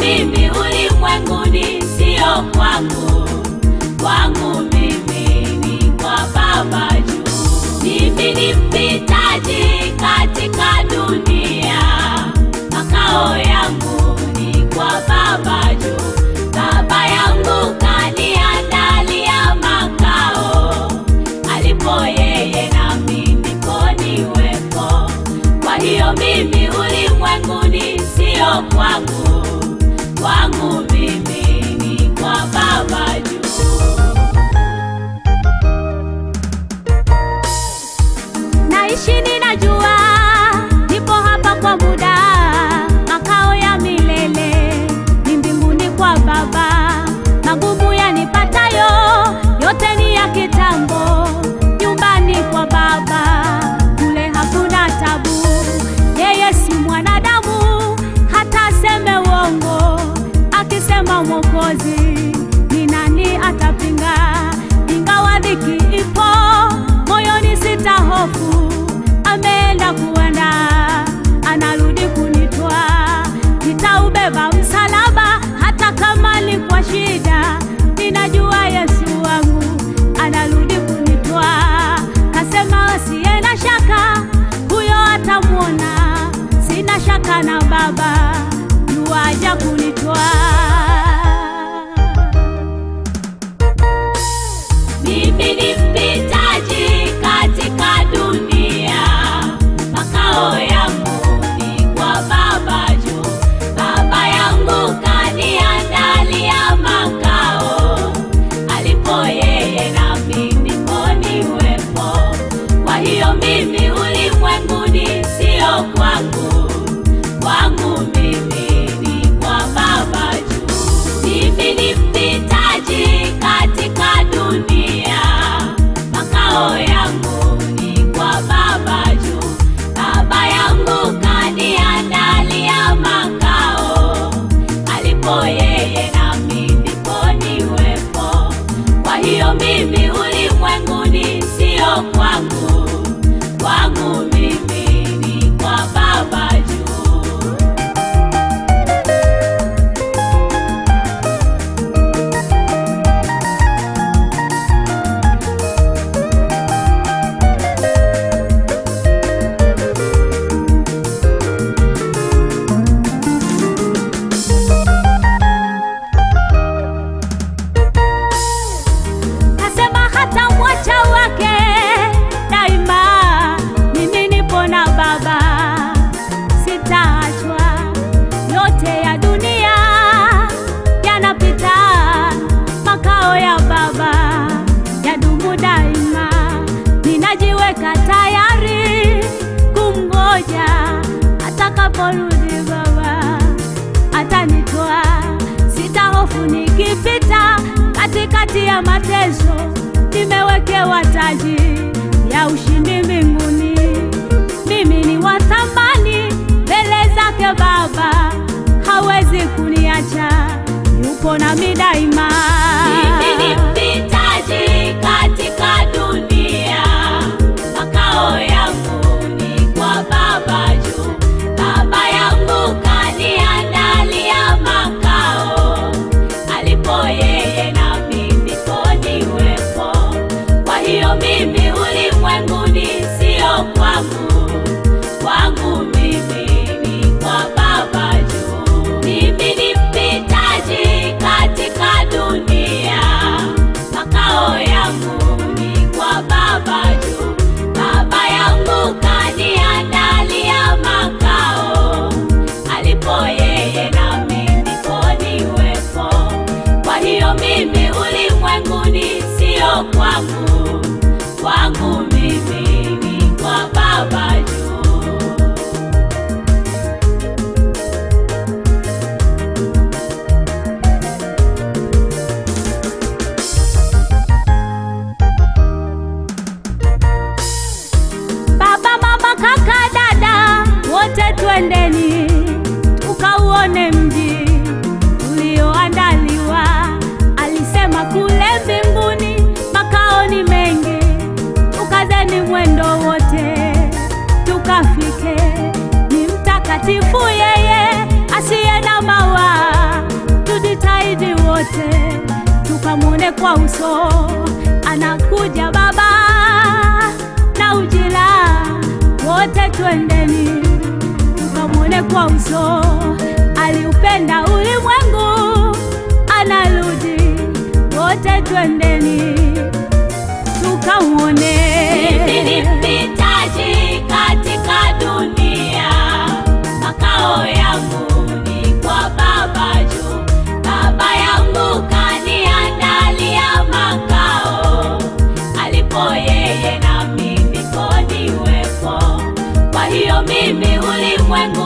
mimi ulimwenguni, sio kwangu. Kwangu mimi ni kwa Baba juu. Mimi ni mpitaji katika dunia, makao yangu ni kwa Baba juu. Baba yangu kaniandalia makao, alipo yeye nami ndipo niwepo. Kwa hiyo mimi ulimwenguni, sio kwangu. Kwangu mimi ni kwa Baba juu. Naishi ninajua, nipo hapa kwa muda, makao ya milele ni mbinguni kwa Baba. Magumu yanipatayo yote ni ya kitambo, nyumbani kwa Baba kule hakuna tabu. Yeye si mwanadamu hata aseme uongo, akisema Mwokozi ni nani atapinga? Ingawa dhiki ipo moyoni, sita hofu, ameenda kuenda, anarudi kunitwa. Nitaubeba msalaba hata kama ni kwa shida, ninajua Yesu wangu anarudi kunitwa. Kasema asiye na shaka, huyo atamwona. Sina shaka na Baba, yuaja kunitwa. Mimi ni mpitaji katika dunia, makao yangu ni kwa Baba juu. Baba yangu kaniandalia makao, alipo yeye nami ndipo niwepo. Kwa hiyo mimi ulimwenguni, sio kwangu. Kwangu mimi ni kwa Baba juu. Mimi ni mpitaji katika dunia, makao yangu ni kwa Baba juu. Baba yangu kaniandalia makao, alipo yeye nami ndipo niwepo. Kwa hiyo mimi ulimwenguni, sio kwangu. Kwangu mimi ni kwa Baba juu. Kasema hata mwacha wake daima, mimi nipo na Baba, sitaachwa. Yote ya dunia yanapita, makao ya Baba yadumu daima. Ninajiweka tayari kumgoja atakaporudi Baba atanitoa, sitahofu nikipita katikati ya mateso, nimewekewa taji ya ushindi mbinguni. Mimi ni wa thamani mbele zake Baba, hawezi kuniacha, yupo nami daima. Mimi ni mpitaji katika dunia, makao yangu ni kwa Baba juu. Baba yangu kaniandalia makao, alipo yeye nami ndipo niwepo. Kwa hiyo mimi ulimwenguni, sio kwangu. Kwangu mimi ni kwa Baba juu. Mimi ni mpitaji katika dunia, makao yangu ni kwa Baba juu. Baba yangu kaniandalia makao, alipo yeye nami ndipo niwepo. Kwa hiyo mimi ulimwenguni, sio kwangu. Kwangu mimi ni kwa Baba juu. Baba, mama, kaka, dada, wote twendeni tukauone mji ulioandaliwa. Alisema kule mbinguni makao ni mengi, tukazeni mwendo wote tukafike. Ni mtakatifu yeye asiye na mawa, tukamwone kwa uso, anakuja Baba na ujira wote, twendeni tukamwone kwa uso, aliupenda ulimwengu, anarudi wote, twendeni tukamwone. Mimi ni mpitaji katika dunia, makao yangu ni kwa Baba juu. Baba yangu kaniandalia makao, alipo yeye nami ndipo niwepo. Kwa hiyo mimi ulimwengu